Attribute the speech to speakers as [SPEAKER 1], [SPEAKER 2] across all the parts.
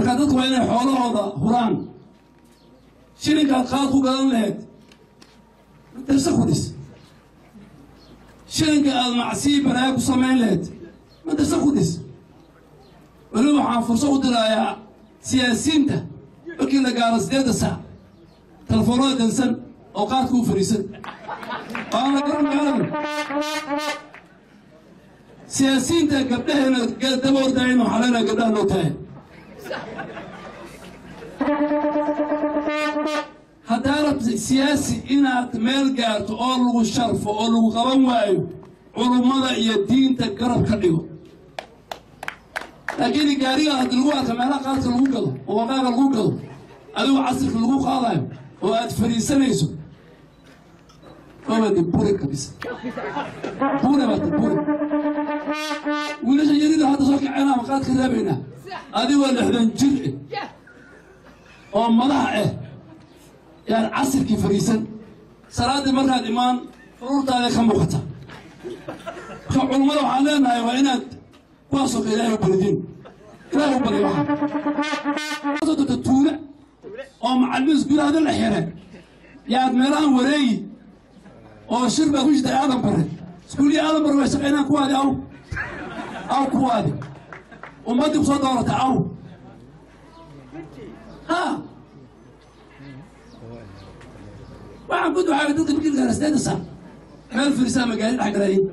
[SPEAKER 1] marka dadku waa inay xoolahooda huraan shilinkaad qaad ku gadan lahayd darse ku dhis shilinka aad macsiyi balaaya ku samayn lahayd madarse ku dhis weliba waxaan fursad u dirayaa siyaasiyiinta markii la gaaro sideedda saac telefoonada dansan oo qaadka u fariisan waan la garan magaalada siyaasiyiinta gabdhaheena daba ordaayin waxaa leenahay gabdhaha loo tahay haddaanad siyaasi inaad meel gaarto oo lagu sharfo oo lagu qaban waayo culummada iyo diinta garab ka dhigo laakiin gaariga haddii lagu arka meelaha qaadka lagu gado oo waqaaga lagu gado adigu casirka lagu qaadayo oo aad fariisanayso obadi buri kabisa bure baata bure wiilasha yarida hadda soo kaceen ama qaadka raabaynaa adigoo lixdan jir eh oo madaxa ah yaan casirkii fariisan salaaddii markaad imaan furuurtaada ka muuqata marka culummada waxaan leenahay waa inaad kuwaasoo kale ilaahay u baridin ilaahay u bariy waxaa dota tuule oo macalimiis gudahada la xire yaad meelahan wareegi oo shir baa ku jirta aadan bare iskuulii aadan bare way shaqaynaan kuwaadi aw aw kuwaadi ummaddii ku soo doorata aw ha waxaan ku ducaaga dadka markii gaara sideeda saac meel firisaa magaali dhex galayin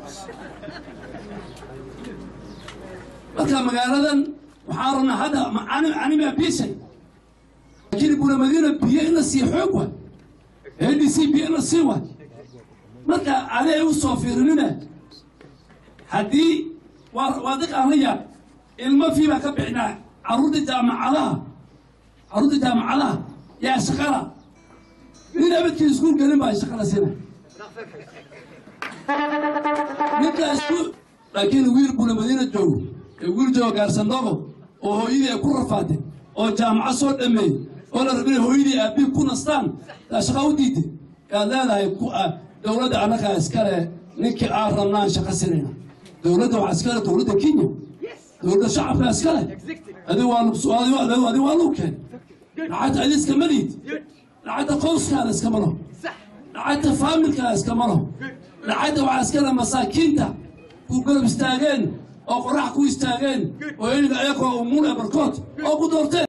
[SPEAKER 1] marka magaaladan waxaan rabnaa hadda anima bishay laakiin buna madiina biyo in la siiyo xoog waay a d c biyo in la sii waay marka aday u soo fiirinina haddii waa waa diq aan la yaab ilmo fii baa ka bixinaa carruurta jaamacadaha carruurta jaamacadaha yaa shaqala nin abadkii iskuul gelin baa shaqala sina ninka iskuul laakiin wiil buna madiina joogo ee wiil joogo gaarsandogo oo hooyadii ay ku rafaatay oo jaamacad soo dhameeyey oo la rabinay hooyadii aabbihi ku nastaan taa shaqa u diiday yaad leedahay dowladda annagaa iskale ninkii aan rabnaan shaqa sinayna dowladda waxaa iskale dowladda kenya dowladda shacabkaa iskale adi waa adi waa luu keen lacagta adi iskama liid lacagta qowskaada iskama laho lacagta faamilkaada iskama laho lacagta waxaa iskale masaakiinta ku garab istaageen oo qorax ku istaageen oo iniga ayakoo umuul ee barkood oo ku doorteen